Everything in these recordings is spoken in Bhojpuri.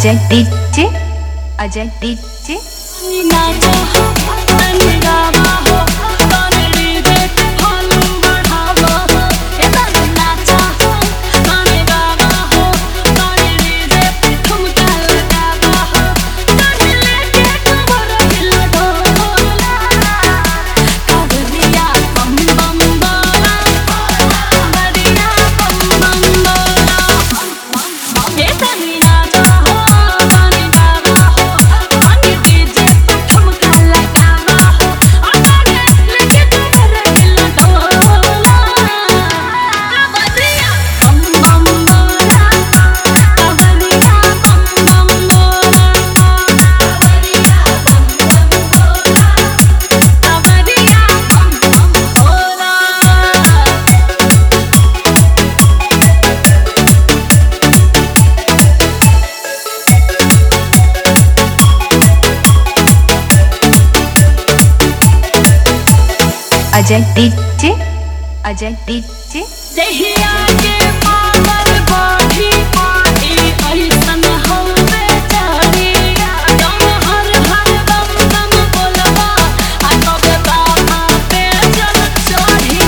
अजय डीजे अजय डीजे नाचा हो तनी गावा हो तनी देख फॉलो बढ़ावा हो ए तनी नाचा हो तनी गावा हो तनी देख ठुमका लगावा हो तनी लेके कमर हिला डोला कावरिया बम बम बोला कावरिया बम बम बोला ए तनी नाचा हो तनी गावा हो तनी डीजे पे ठुमका लगावा हो आ तनी लेके कमर हिला डोला कावरिया बम बम बोला कावरिया बम बम बोला कावरिया बम बम बोला कावरिया बम बम बोला अजय डीजे अजय डीजे जहिया के पावर बाढ़ी पाई ऐसन हवे चारी दम हर हर दम दम बोलबा आ कब बाबा पे जल चढ़ी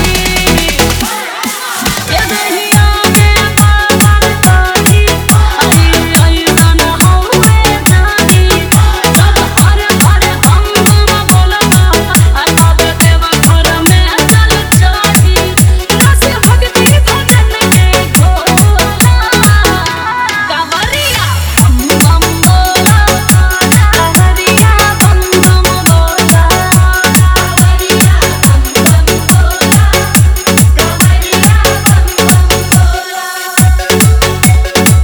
ये जहिया के पावर बाढ़ी पाई ऐसन हवे चारी दम हर हर दम दम बोलबा आ कब देवा घर में जल चढ़ी रस भक्ति भजन के घोला कावरिया बम बम बोला कावरिया बम बम बोला कावरिया बम बम बोला कावरिया बम बम बोला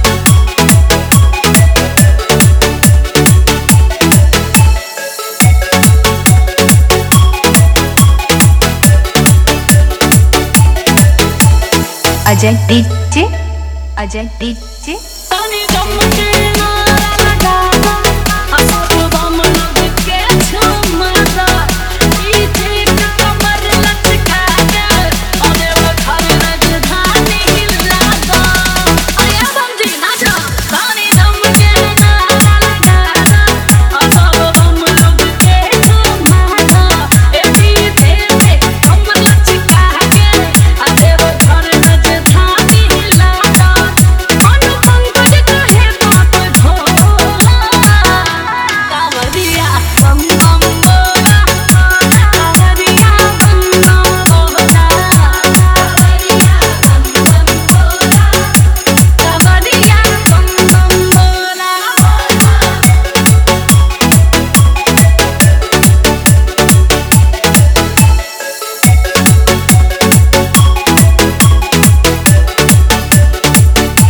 अजय डीजे अजय डीजे तनी दम के नारा लगावा असर बम लग के झुमता पीछे कमर लचका के अरे वो घर राजधानी हिलाता अरे समझी नाचा तनी दम के नारा लगावा असर बम लग के झुमता ए पीछे कमर लचका के अरे वो घर राजधानी हिलाता अनुपंकज कहे बात ढोला कावरिया बम बम बोला कावरिया बम बम बोला कावरिया बम बम बोला कावरिया बम बम बोला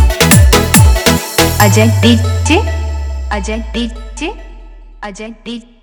Ajay DJ Ajay DJ Ajay DJ